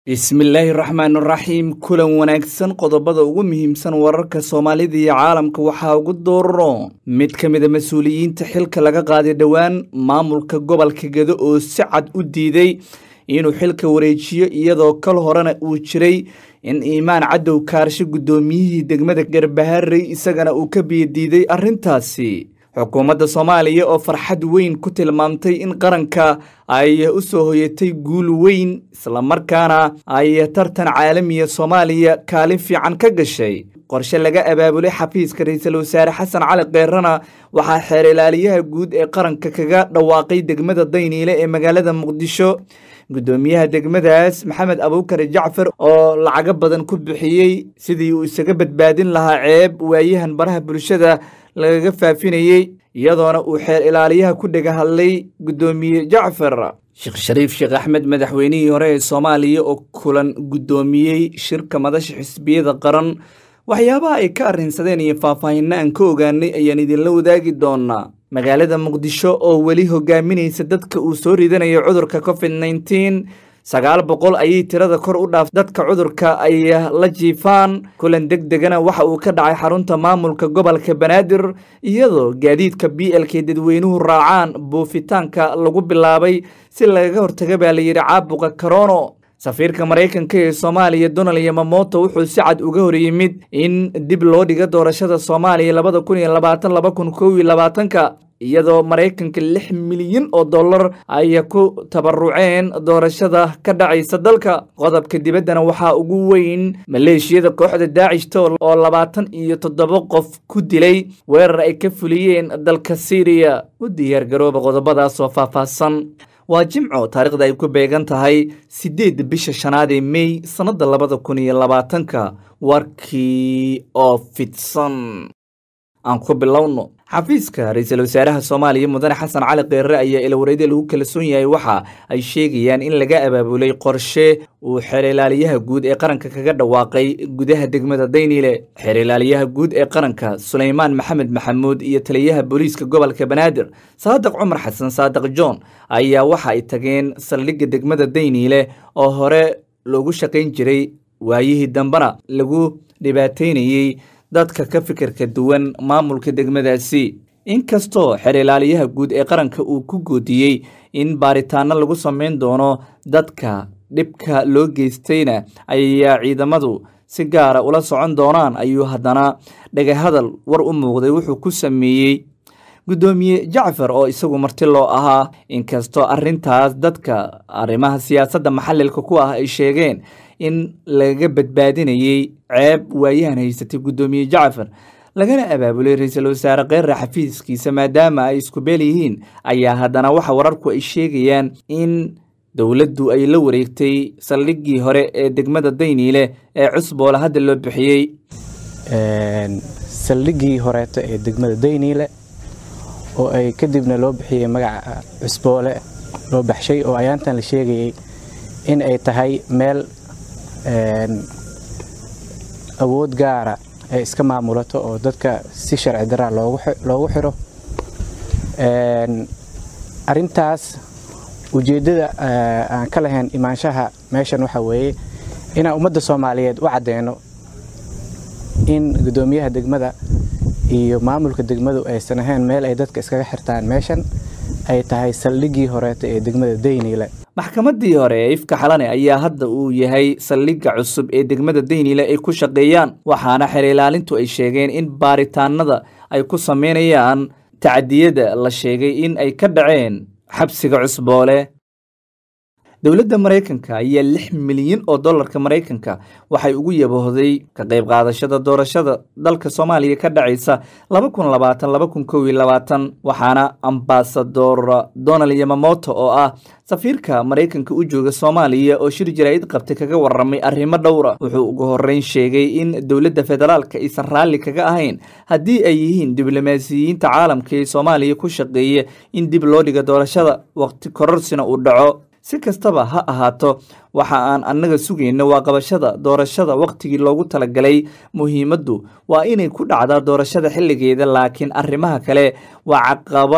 bismillaahi raxmaan raxiim kulan wanaagsan qodobada ugu muhiimsan wararka soomaalida iyo caalamka waxaa ugu dooraro mid ka mid a mas-uuliyiinta xilka laga qaaday dhowaan maamulka gobolka gedo oo si cad u diiday inuu xilka wareejiyo iyadoo kal horena uu jiray in iimaan cadow kaarsho guddoomiyihii degmada garbaharey isagana uu ka biyadiiday arrintaasi xukuumadda soomaaliya oo farxad weyn ku tilmaamtay in qaranka ay u soo hoyatay guul weyn islamarkaana ay tartan caalamiya soomaaliya kaalin fiican ka gashay qorshe laga abaabulay xafiiska ra-iisul wasaare xasan cali keerana waxaa xeer ilaaliyaha guud ee qaranka kaga dhawaaqay degmada dayniile ee magaalada muqdisho guddoomiyaha degmadaas maxamed abuukar jacfar oo lacago badan ku bixiyey sidii uu isaga badbaadin lahaa ceeb waayahan baraha bulshada lagaga faafinayey iyadoona uu xeer ilaaliyaha ku dhega hadlay guddoomiye jacfar sheekh shariif sheekh axmed madaxweynihii hore ee soomaaliya oo kulan guddoomiyey shirka madasha xisbiyada qaran waxyaabaha ay ka arrinsadeen iyo faahfaahinna aan ka ogaanay ayaan idinla wadaagi doonaa magaalada muqdisho oo weli hogaaminaysa dadka uu soo ridanayo cudurka covid nneteen sagaal boqol ayay tirada kor u dhaaf dadka cudurka ay la jiifaan kulan deg degana waxa uu ka dhacay xarunta maamulka gobolka banaadir iyadoo gaadiidka b l k dadweynuhu raacaan buufitaanka lagu bilaabay si lagaga hortaga baa layidhi caabuqa karono safiirka maraykanka ee soomaaliya donald yamamoto wuxuu si cad uga hor yimid in dib loo dhiga doorashada soomaaliya labada kun iyo labaatan laba kun kow iyo labaatanka iyadoo maraykanka lix milyan oo dollar ay ku tabaruceen doorashada ka dhacaysa dalka qodobka dibaddana waxaa ugu weyn maleeshiyada kooxda daacishta oo labaatan iyo toddoba qof ku dilay weerar ay ka fuliyeen dalka syriya u diyaargarooba qodobadaas oo faahfaahsan waa jimco taarikhda ay ku beegan tahay siddeedda bisha shanaad ee mey sannadda labada kun iyo labaatanka warkii oo fidsan aan ku bilowno xafiiska ra-iisul wasaaraha soomaaliya mudane xasan cali keerre ayaa ilwareedya lagu kalsoon yahay waxa ay sheegayaan in laga abaabulay qorshe uu xeer ilaaliyaha guud ee qaranka kaga dhawaaqay gudaha degmada dayniile xeer ilaaliyaha guud ee qaranka suleymaan maxamed maxamuud iyo taliyaha booliiska gobolka banaadir saadiq cumar xasan saadiq john ayaa waxa ay tageen saldhigga degmada dayniile oo hore loogu shaqayn jiray waayihii dambena lagu dhibaataynayey dadka ka fikirka duwan maamulka degmadaasi inkastoo xeer ilaaliyaha guud ee qaranka uu ku goodiyey in baaritaano lagu samayn doono dadka dhibka loo geystayna ayaa ciidamadu si gaara ula socon doonaan ayuu haddana dhagahadal war u muuqday wuxuu ku sameeyey guddoomiye jacfar oo isagu marti loo ahaa inkastoo arrintaas dadka arrimaha siyaasadda maxalilka ku ah ay sheegeen in lagaga badbaadinayey ceeb waayahan haysatay guddoomiye jacfar lagana abaabulay ra-iisul wasaare keerre xafiiskiisa maadaama ay isku beel yihiin ayaa haddana waxa wararku ay sheegayaan in dowladdu ay la wareegtay saldhiggii hore ee degmada dayniile ee cusboole hadda loo bixiyey saldhiggii horeeto ee degmada dayniile oo ay kadibna loo bixiyey magaca cusboole loo baxshay oo ayaantan la sheegayey in ay tahay meel awood gaara ay iska maamulato oo dadka si sharci daraa loogu xiro arintaas ujeeddada aan ka lahayn imaanshaha meeshan waxaa weeye inaan ummadda soomaaliyeed u caddeyno in guddoomiyaha degmada iyo maamulka degmadu aysan ahayn meel ay dadka iskaga xirtaan meeshan ay tahay saldhiggii horeeta ee degmada dayniile maxkamaddii hore ee ifka xalane ayaa hadda uu yahay saldhigga cusub ee degmada dayniile ay ku shaqeeyaan waxaana xeer ilaalintu ay sheegeen in baaritaanada ay ku sameynayaan tacadiyada la sheegay in ay ka dhaceen xabsiga cusboole dowladda maraykanka ayaa lix milyan oo dollarka maraykanka waxay ugu yaboohday ka qayb qaadashada doorashada dalka soomaaliya ka dhacaysa laba kun labaatan laba kun kow iyo labaatan waxaana ambasador donald yamamoto oo ah safiirka maraykanka u jooga soomaaliya oo shir jaraa'id qabtay kaga warramay arrimo dhowra wuxuu ugu horreyn sheegay in dowladda federaalka aysan raalli kaga ahayn haddii ay yihiin diblomaasiyiinta caalamka ee soomaaliya ku shaqeeya in dib loo dhiga doorashada waqti kororsina uu dhaco si kastaba ha ahaato waxa aan annaga sugayno waa qabashada doorashada wakhtigii loogu talagalay muhiimaddu waa inay ku dhacdaa doorashada xilligeeda laakiin arrimaha kale waa caqabad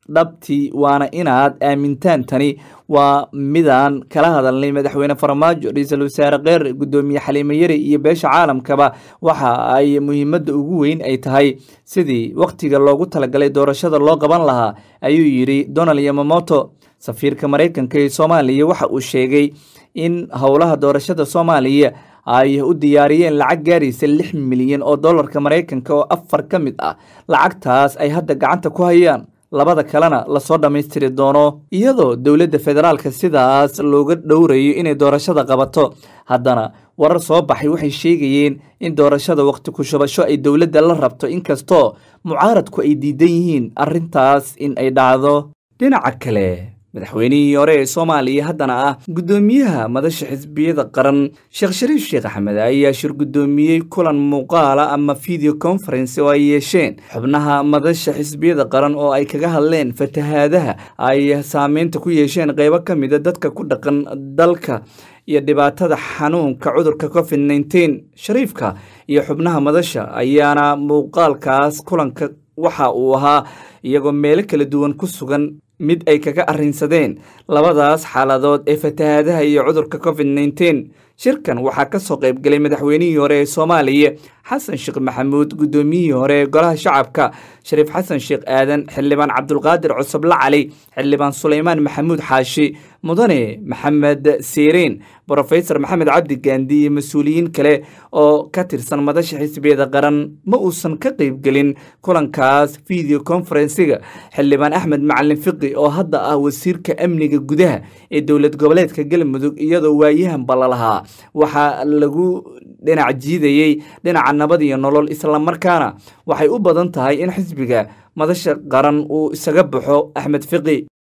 dhabtii waana inaad aamintaan tani waa midaan kala hadalnay madaxweyne farmaajo ra-iisul wasaare kheer guddoomiye xaliimo yari iyo beesha caalamkaba waxa ay muhiimadda ugu weyn ay tahay sidii wakhtiga loogu talagalay doorashada loo qaban lahaa ayuu yidhi donald yamamoto safiirka maraykanka ee soomaaliya waxa uu sheegay in howlaha doorashada soomaaliya ay u diyaariyeen lacag gaaraysa lix milyan oo dollarka maraykanka oo afar ka mid ah lacagtaas ay hadda gacanta ku hayaan labada kalena lasoo dhammaystiri doono iyadoo dowladda federaalka sidaas looga dhowrayo inay doorashada qabato haddana warar soo baxay waxay sheegayeen in doorashada wakhti ku shubasho ay dowladda la rabto inkastoo mucaaradku ay diidan yihiin arrintaas in ay dhacdo dhinaca kale madaxweynihii hore ee soomaaliya haddana ah guddoomiyaha madasha xisbiyada qaran sheekh shariif sheekh axmed ayaa shir guddoomiyey kulan muuqaala ama video conference oo ay yeesheen xubnaha madasha xisbiyada qaran oo ay kaga hadleen fatahaadaha ay saameynta ku yeesheen qeybo ka mida dadka ku dhaqan dalka iyo dhibaatada xanuunka cudurka covid nneteen shariifka iyo xubnaha madasha ayaana muuqaalkaas kulanka waxa uu ahaa iyagoo meelo kala duwan ku sugan mid ay kaga arrinsadeen labadaas xaaladood ee fatahaadaha iyo cudurka covid nneteen shirkan waxaa ka soo qaybgelay madaxweynihii hore ee soomaaliya xasan sheekh maxamuud guddoomiyihii hore ee golaha shacabka shariif xasan sheekh aadan xildhibaan cabdulqaadir cusuble cali xildhibaan suleymaan maxamuud xaashi mudane maxamed siiriin brofesor maxamed cabdi gaandi iyo mas-uuliyiin kale oo ka tirsan madasha xisbiyada qaran ma uusan ka qaybgelin kulankaas video conferensiga xildhibaan axmed macalin fiqi oo hadda ah wasiirka amniga gudaha ee dowlad goboleedka galmudug iyadoo waayahan ballalahaa waxaa lagu dhinac jiidayey dhinaca nabad iyo nolol islamarkaana waxay u badan tahay in xisbiga madasha qaran uu isaga baxo axmed fiqi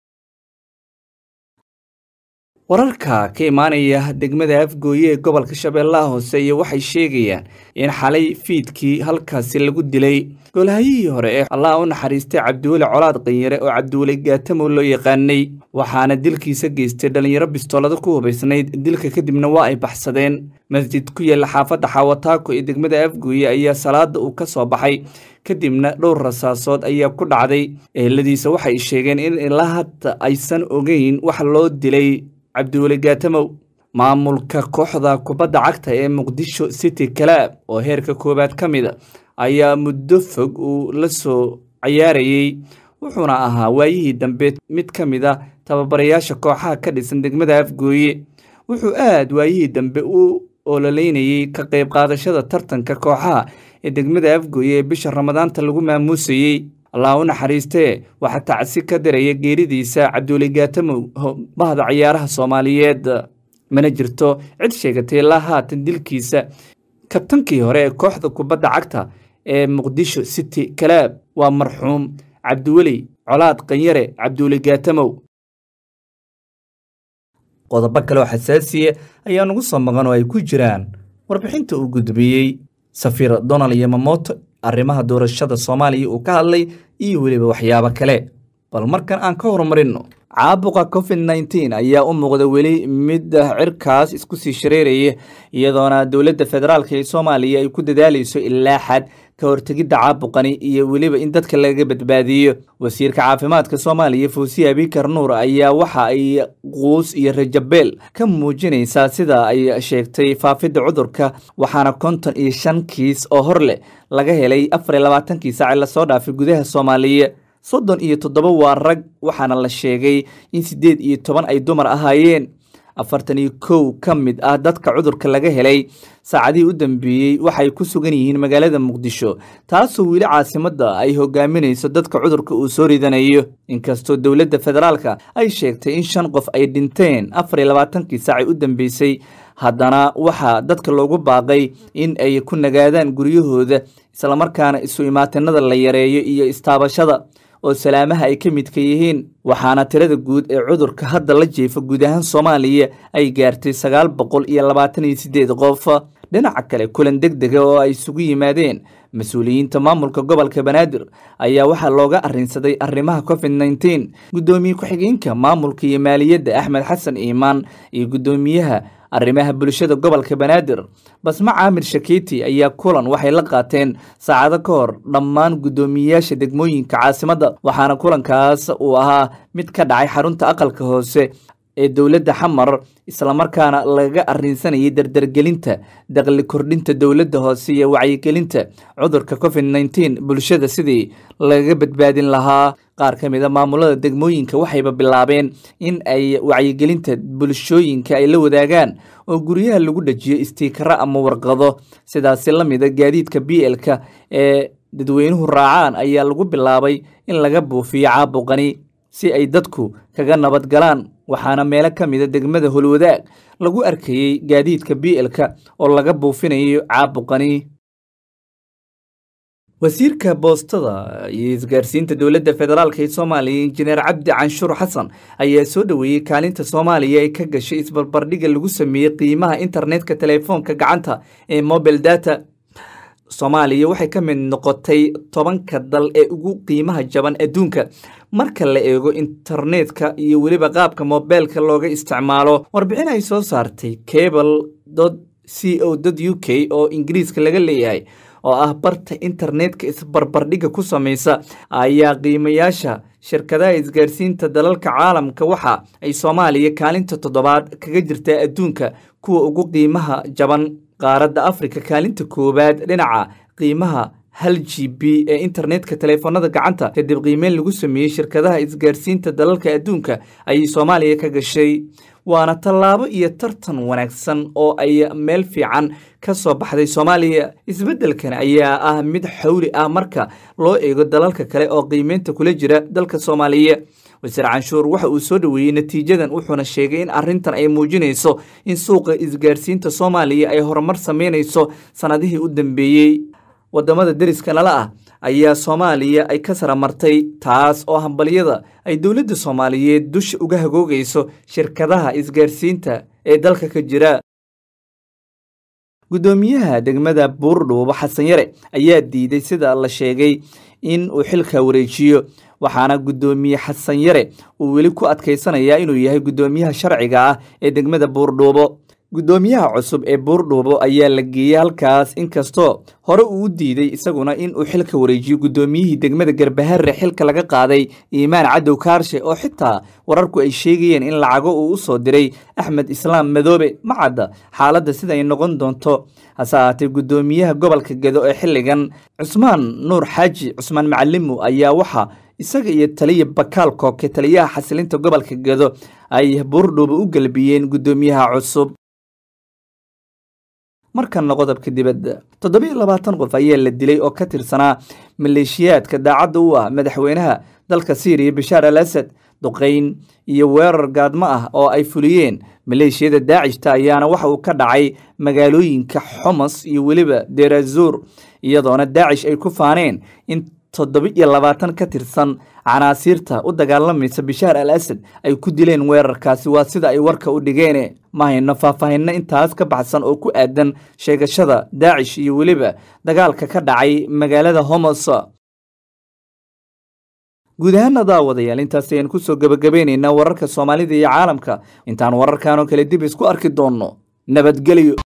wararka ka imaanaya degmada afgooye ee gobolka shabeellaha hoose iyo waxay sheegayaan in xalay fiidkii halkaasi lagu dilay golhayihii hore ee allah u naxariistay cabdiweli colaad qanyare oo cabdiweli gaatamow loo yaqaanay waxaana dilkiisa geystay dhallinyaro bistoolada ku hubaysnayd dilka kadibna waa ay baxsadeen masjid ku yaalla xaafadda xaawataako ee degmada afgooye ayaa salaada uu ka soo baxay kadibna dhowr rasaasood ayaa ku dhacday eheladiisa waxay sheegeen in ilaa hadda aysan ogeyn wax loo dilay cabdiweli gaatamow maamulka kooxda kubadda cagta ee muqdisho city calaab oo heerka koowaad ka mida ayaa muddo fog uu la soo cayaarayey wuxuuna ahaa waayihii dambe mid ka mid a tababarayaasha kooxaha ka dhisan degmada afgooye wuxuu aad waayihii dambe u ololeynayey ka qayb qaadashada tartanka kooxaha ee degmada afgooye ee bisha ramadaanta lagu maamuusayey allah u naxariistee waxaa tacsi ka diraya geeridiisa cabdiweli gaatamow bahda ciyaaraha soomaaliyeed mana jirto cid sheegatay ilaa haatan dilkiisa kabtankii hore ee kooxda kubadda cagta ee muqdisho city calaab waa marxuum cabdiweli colaad qanyare cabdiweli gaatamow qodobo kale oo xasaasiya ayaa nagu soo maqan oo ay ku jiraan warbixinta uu gudbiyey safiir donald yamamoto arrimaha doorashada soomaaliya uu ka hadlay iyo weliba waxyaabo kale bal markan aan ka horumarino caabuqa covid nneteen ayaa u muuqda weli mid cirkaas isku sii shareeraya iyadoona dowladda federaalk ee soomaaliya ay ku dadaalayso ilaa xad ka hortegidda caabuqani iyo weliba in dadka laga badbaadiyo wasiirka caafimaadka soomaaliya fawsiya abikar nuur ayaa waxa ay quus iyo rajabeel ka muujinaysaa sida ay sheegtay faafidda cudurka waxaana konton iyo shan kiis oo hor leh laga helay afar iyo labaatankii saaci lasoo dhaafay gudaha soomaaliya soddon iyo toddoba waa rag waxaana la sheegay in siddeed iyo toban ay dumar ahaayeen afartan iyo kow ka mid ah dadka cudurka laga helay saacadihii u dambeeyey waxay ku sugan yihiin magaalada muqdisho taasoo weli caasimadda ay hogaaminayso dadka cudurka uu soo ridanayo inkastoo dowladda federaalka ay sheegtay in shan qof ay dhinteen afar iyo labaatankii saacay u dambeysay haddana waxaa dadka loogu baaqay in ay ku nagaadaan guryahooda islamarkaana isu imaatinada la yareeyo iyo istaabashada oo salaamaha ay ka midka yihiin waxaana tirada guud ee cudurka hadda la jeefa guud ahaan soomaaliya ay gaartay sagaal boqol iyo labaatan iyo siddeed qof dhinaca kale kulan deg dega oo ay isugu yimaadeen mas-uuliyiinta maamulka gobolka banaadir ayaa waxaa looga arrinsaday arrimaha covid nneteen guddoomiye ku-xigeenka maamulka iyo maaliyadda axmed xasan iimaan iyo guddoomiyaha arrimaha bulshada gobolka banaadir basma caamir shakeeti ayaa kulan waxay la qaateen saacado ka hor dhammaan guddoomiyeyaasha degmooyinka caasimadda waxaana kulankaas uu ahaa mid ka dhacay xarunta aqalka hoose ee dowladda xamar islamarkaana lagaga arrinsanayay dardargelinta daqli kordhinta dowladda hoose iyo wacyigelinta cudurka covid nneteen bulshada sidii lagaga badbaadin lahaa qaar ka mid a maamulada degmooyinka waxayba bilaabeen in ay wacyigelinta bulshooyinka ay la wadaagaan oo guryaha lagu dhajiyo istiikaro ama warqado sidaasi la mida gaadiidka b l-ka ee dadweynuhu raacaan ayaa lagu bilaabay in laga buufiyo caabuqani si ay dadku kaga nabad galaan waxaana meelo ka mida degmada holwadaag lagu arkayey gaadiidka b l-ka oo laga buufinayo caabuqani wasiirka boostada iyo isgaarsiinta dowladda federaalk ee soomaaliya injineer cabdi canshuur xasan ayaa soo dhoweeyey kaalinta soomaaliya ee ka gashay isbarbardhiga lagu sameeyey qiimaha internetka telefoonka gacanta ee mobile data soomaaliya waxay ka mid noqotay tobanka dal ee ugu qiimaha jaban adduunka marka la eego internetka iyo weliba qaabka mobeelka looga isticmaalo warbixin ay soo saartay cable c o u k oo ingiriiska laga leeyahay oo ah barta internetka isbarbardhiga ku samaysa ayaa qiimayaasha shirkadaha isgaarsiinta dalalka caalamka waxa ay soomaaliya kaalinta toddobaad kaga jirtaa adduunka kuwa ugu qiimaha jaban qaaradda afrika kaalinta koowaad dhinaca qiimaha hal g b ee internetka teleefoonada gacanta kadib qiimeyn lagu sameeyey shirkadaha isgaarsiinta dalalka adduunka ayay soomaaliya ka gashay waana tallaabo iyo tartan wanaagsan oo ay meel fiican ka soo baxday soomaaliya isbeddelkan ayaa ah mid xawli ah marka loo eego dalalka kale oo qiimeynta kula jira dalka soomaaliya wasiir canshuur waxa uu soo dhoweeyey natiijadan wuxuuna sheegay in arrintan ay muujinayso in suuqa isgaarsiinta soomaaliya ay horumar sameynayso sannadihii u dambeeyey waddamada deriska nala ah ayaa soomaaliya ay ka saramartay taas oo hambalyada ay dowladda soomaaliyeed dusha uga hagoogayso shirkadaha isgaarsiinta ee dalka ka jira guddoomiyaha degmada buurdhuubo xasan yare ayaa diiday sida la sheegay in uu xilka wareejiyo waxaana guddoomiye xasan yare uu weli ku adkaysanayaa inuu yahay guddoomiyaha sharciga ah ee degmada buurdhuubo guddoomiyaha cusub ee buurdhuubo ayaa la geeyey halkaas inkastoo hore uu u diiday isaguna in uu xilka wareejiyo guddoomiyihii degmada garbaharre xilka laga qaaday iimaan cadow kaarshe oo xitaa wararku ay sheegayeen in lacago uu u soo diray axmed islaam madoobe ma cadda xaaladda sida ay noqon doonto hase ahaatee guddoomiyaha gobolka gedo ee xilligan cusmaan nuur xaaji cusmaan macalimu ayaa waxa isaga iyo taliya bakaal kooke taliyaha xasilinta gobolka gedo ay buurdhuubo u gelbiyeen guddoomiyaha cusub markanna qodobka dibadda toddobiyo labaatan qof ayaa la dilay oo ka tirsanaa maleeshiyaadka daacadda u ah madaxweynaha dalka siiriya bashaar al asad duqayn iyo weerar gaadmo ah oo ay fuliyeen maleeshiyada daacishta ayaana waxa uu ka dhacay magaalooyinka xomos iyo weliba derazuur iyadoona daacish ay ku faaneen in toddoba-iyo labaatan ka tirsan canaasiirta u dagaalamaysa bashaar al asad ay ku dileen weerarkaasi waa sida ay warka u dhigeen ma hayno faahfaahinno intaas ka baxsan oo ku aadan sheegashada daacish iyo weliba dagaalka ka dhacay magaalada homos guud ahaana daawadayaal intaas ayaan kusoo gebagabeynaynaa wararka soomaalida iyo caalamka intaan wararkan oo kale dib isku arki doonno nabadgelyo